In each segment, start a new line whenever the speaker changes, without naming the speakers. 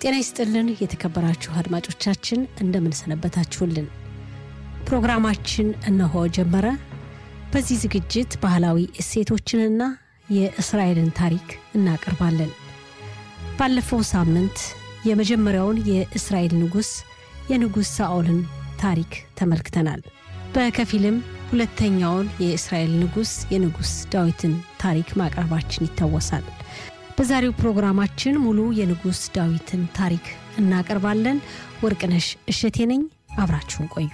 ጤና ይስጥልን የተከበራችሁ አድማጮቻችን እንደምንሰነበታችሁልን። ፕሮግራማችን እነሆ ጀመረ። በዚህ ዝግጅት ባህላዊ እሴቶችንና የእስራኤልን ታሪክ እናቀርባለን። ባለፈው ሳምንት የመጀመሪያውን የእስራኤል ንጉሥ የንጉሥ ሳኦልን ታሪክ ተመልክተናል። በከፊልም ሁለተኛውን የእስራኤል ንጉሥ የንጉሥ ዳዊትን ታሪክ ማቅረባችን ይታወሳል። በዛሬው ፕሮግራማችን ሙሉ የንጉሥ ዳዊትን ታሪክ እናቀርባለን። ወርቅነሽ እሸቴ ነኝ። አብራችሁን ቆዩ።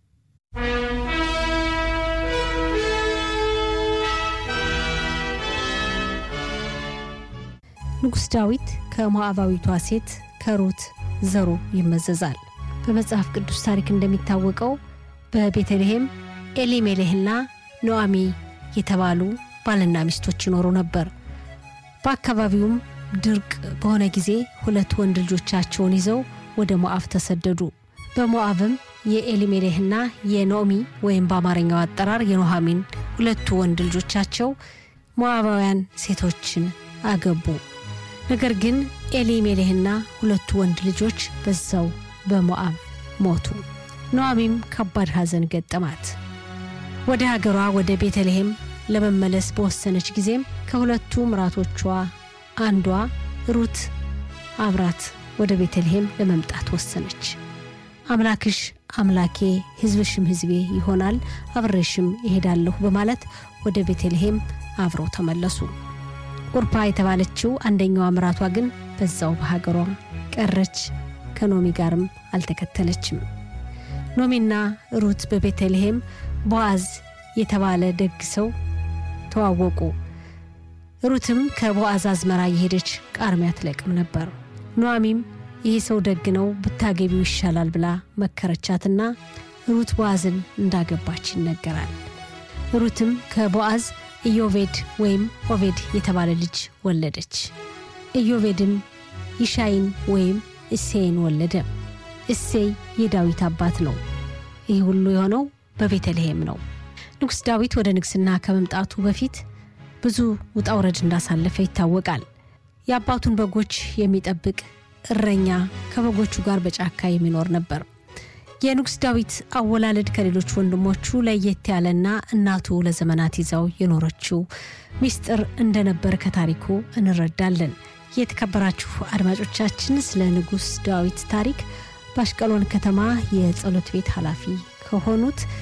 ንጉሥ ዳዊት ከሞዓባዊቷ ሴት ከሩት ዘሩ ይመዘዛል። በመጽሐፍ ቅዱስ ታሪክ እንደሚታወቀው በቤተልሔም ኤሊሜሌህና ኖአሚ የተባሉ ባልና ሚስቶች ይኖሩ ነበር። በአካባቢውም ድርቅ በሆነ ጊዜ ሁለት ወንድ ልጆቻቸውን ይዘው ወደ ሞዓብ ተሰደዱ። በሞዓብም የኤሊሜሌህና የኖሚ ወይም በአማርኛው አጠራር የኖሃሚን ሁለቱ ወንድ ልጆቻቸው ሞዓባውያን ሴቶችን አገቡ። ነገር ግን ኤሊሜሌህና ሁለቱ ወንድ ልጆች በዛው በሞዓብ ሞቱ። ኖአሚም ከባድ ሐዘን ገጠማት። ወደ ሀገሯ ወደ ቤተልሔም ለመመለስ በወሰነች ጊዜም ከሁለቱ ምራቶቿ አንዷ ሩት አብራት ወደ ቤተልሔም ለመምጣት ወሰነች። አምላክሽ አምላኬ ሕዝብሽም ሕዝቤ ይሆናል፣ አብሬሽም እሄዳለሁ በማለት ወደ ቤተልሔም አብረው ተመለሱ። ቁርፓ የተባለችው አንደኛዋ ምራቷ ግን በዛው በሀገሯ ቀረች። ከኖሚ ጋርም አልተከተለችም። ኖሚና ሩት በቤተልሔም ቦአዝ የተባለ ደግ ሰው ተዋወቁ። ሩትም ከቦአዝ አዝመራ የሄደች ቃርሚያ ትለቅም ነበር። ኖአሚም ይህ ሰው ደግ ነው፣ ብታገቢው ይሻላል ብላ መከረቻትና ሩት ቦአዝን እንዳገባች ይነገራል። ሩትም ከቦአዝ ኢዮቬድ ወይም ኦቬድ የተባለ ልጅ ወለደች። ኢዮቬድም ይሻይን ወይም እሴይን ወለደ። እሴይ የዳዊት አባት ነው። ይህ ሁሉ የሆነው በቤተልሔም ነው። ንጉሥ ዳዊት ወደ ንግሥና ከመምጣቱ በፊት ብዙ ውጣ ውረድ እንዳሳለፈ ይታወቃል። የአባቱን በጎች የሚጠብቅ እረኛ ከበጎቹ ጋር በጫካ የሚኖር ነበር። የንጉሥ ዳዊት አወላለድ ከሌሎች ወንድሞቹ ለየት ያለና እናቱ ለዘመናት ይዛው የኖረችው ሚስጥር እንደነበር ከታሪኩ እንረዳለን። የተከበራችሁ አድማጮቻችን ስለ ንጉሥ ዳዊት ታሪክ በአሽቀሎን ከተማ የጸሎት ቤት ኃላፊ ከሆኑት